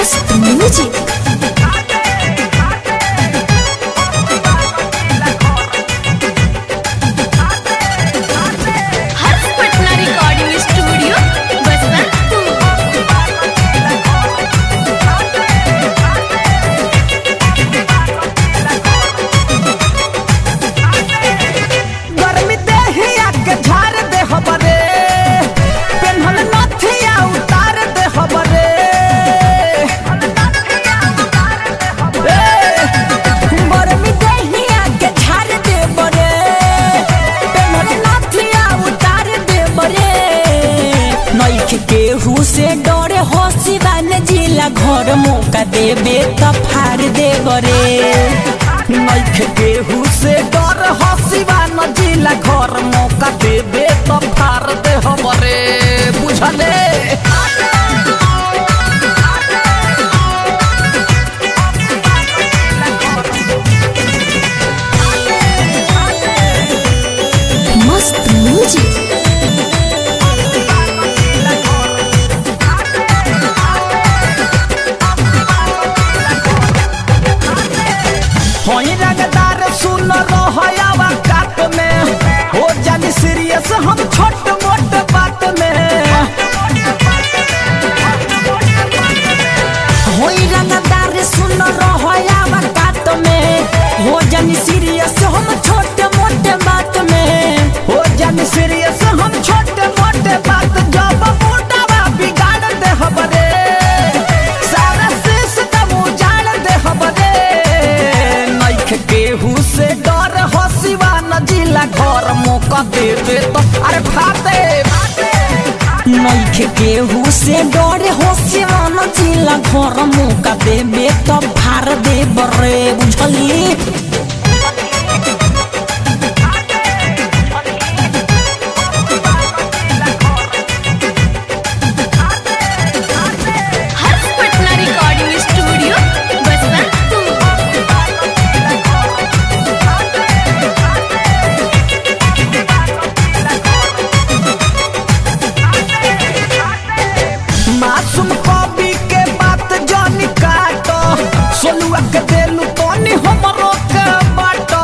मस्त music Harsh Patna recording studio Basantpur गर्मी देहिया के झार दे हबरे पेन्हल नथिया उतार दे हबरे गर्मी देहिया के झाड़ दे बरे पेनर नाथिया उतार दे बरे नइख केहू से डरे हसी बान जिला घर मौका देबे त फाड़ दे बरे नइखे केहू से डर हसीबा न जिला घर मौका देबे त फार दे हबरे बुझले मस्त म्यूजिक होई रंगदार सुन रहयावा काट में हो जानी सीरियस हम छोट मोट बात में होई रंगदार सुन रहया बात में हो जानी सीरियस हम छोटे मोटे बात में हो जानी सीरियस हम छोट मोट बात जब मोटावा बिगाड़ दे हबरे सारा सिस्टम उजाड़ दे हबरे नइख केहू से डर हसीवा न जिला घर मौका देबे तो अरे फाते नइखे केहू से डरे होसे मन जिला घर मौका देबे त फार दे बरे बुझली हर्ष पटना रिकॉर्डिंग स्टूडियो बसंतपुर मासूम कवि के बात जानी काटो सोलुआ के देलू तोनी हमरो के बाटो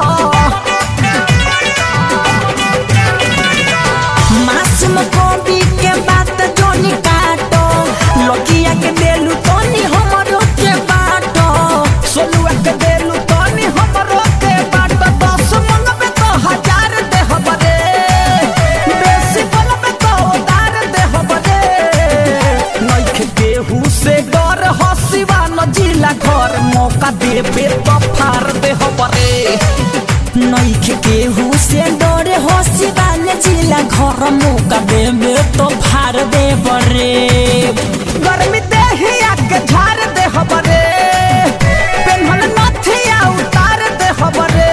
मासूम कवि के बात जोनी काटो लकिया के देलू तनी हमरो के बाटो सोलुआ के देलू तोनी हमरो के बाटो दस मंगबे तो हजार दे हबरे बेसी बनबे तो उधार दे हबरे नइख केहू से डर हसीबा न जिला घर मौका देबे तो फार दे हबरे नइखे केहू से डरे होसी बाने जिला घर मौका देबे तो फार दे बरे गर्मी देहिया के झार दे हबरे पेन्हल नथिया उतार दे हबरे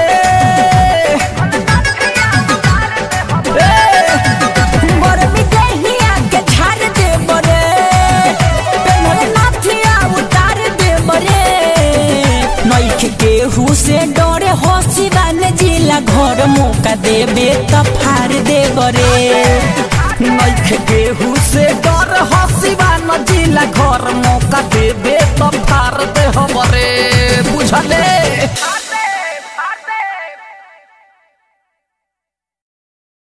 गरमी देहिया के झाड़ दे बरे पेनर नाथिया उतार दे बरे नइखे केहू से डरे होसी बाने जिला घर मौका देबे त फार दे बरे नइख केहू से डर हसीबा न जिला घर मौका देबे तो फार दे हबरे बुझले